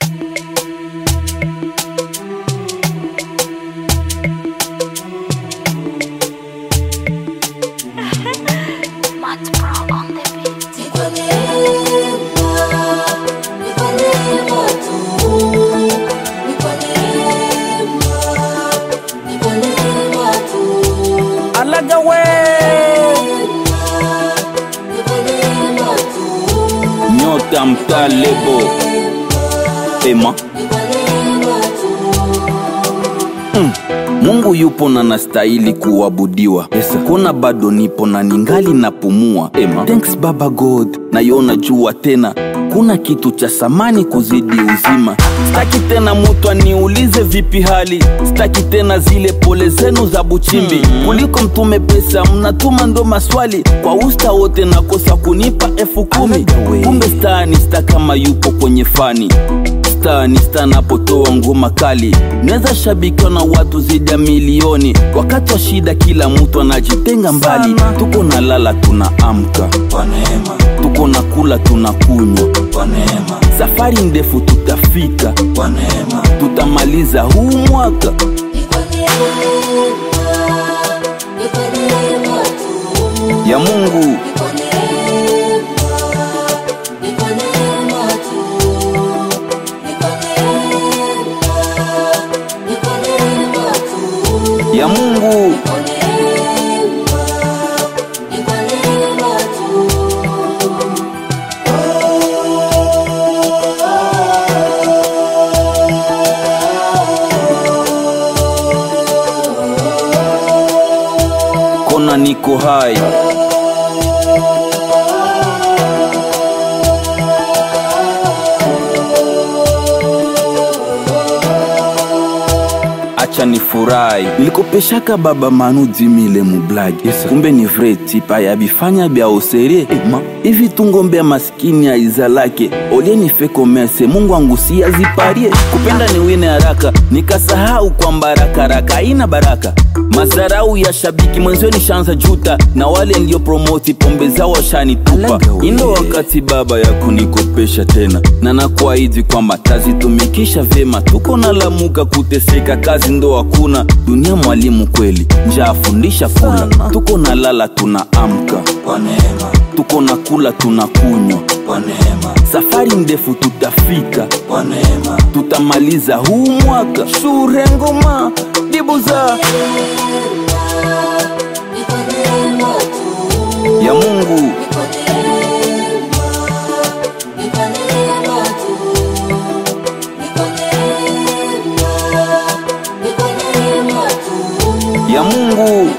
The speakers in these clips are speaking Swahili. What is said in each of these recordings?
Matt Pro on the beat. Alaga we nyota mtaa lebo ema Mm. Mungu yupo na nastahili kuabudiwa. Yes, kona bado nipo na ningali napumua. Ema. Thanks Baba God, nayona jua tena kuna kitu cha samani kuzidi uzima. Staki tena mutu aniulize vipi hali, staki tena zile pole zenu za buchimbi. Kuliko mtume pesa mnatuma ndo maswali kwa usta wote nakosa kunipa elfu kumi. Kumbe staa ni staa kama yupo kwenye fani star ni star napotoa ngoma kali naweza shabikiwa na watu zidi ya milioni wakati wa shida kila mtu anajitenga mbali tuko na lala tuna amka kwa neema, tuko na kula tuna kunywa kwa neema, safari ndefu tutafika kwa neema, tutamaliza huu mwaka ya mungu ya mungu kona niko hai acha ni furahi nilikopeshaka baba manu dimile mublagi yes, kumbe ni vrai tipa ya bifanya bya oserie ema hivi tungombe ya maskini ya izalake olie nife komese mungu angusi aziparie kupenda ni wine haraka nikasahau kwamba rakaraka haina baraka mazarau ya shabiki mwenzio nishanza juta na wale ndio promoti pombe zao washanitupa indo wakati baba ya kunikopesha tena na nakuahidi kwamba tazitumikisha vyema tuko na lamuka kuteseka kazi ndo hakuna dunia mwalimu kweli nja afundisha kula tuko na lala tuna amka kwa neema, tuko na kula tuna kunywa kwa neema, safari ndefu tutafika kwa neema, tutamaliza huu mwaka shure ngoma dibuza ya mungu ya mungu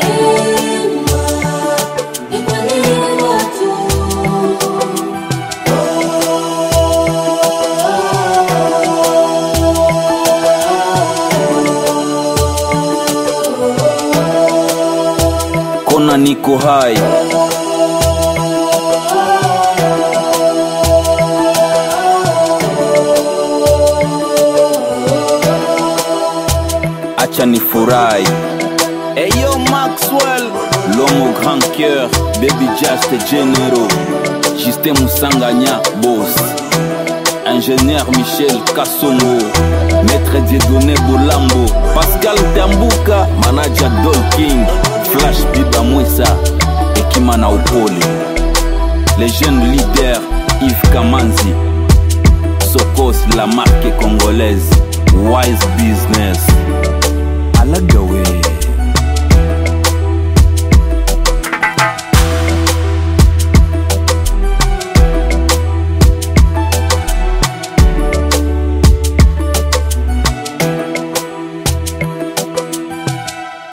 kona niko hai acha ni furahi Eyo Maxwell L'homme au grand cœur Baby Just Genero Justin Moussanganya Boss Ingénieur Michel Kassongo Maître Dieudonné Bolambo Pascal Tambuka Manager Dol King Flash Biba Mwesa Ekima na upole Les jeunes leaders Yves Kamanzi Sokos la marque congolaise Wise Business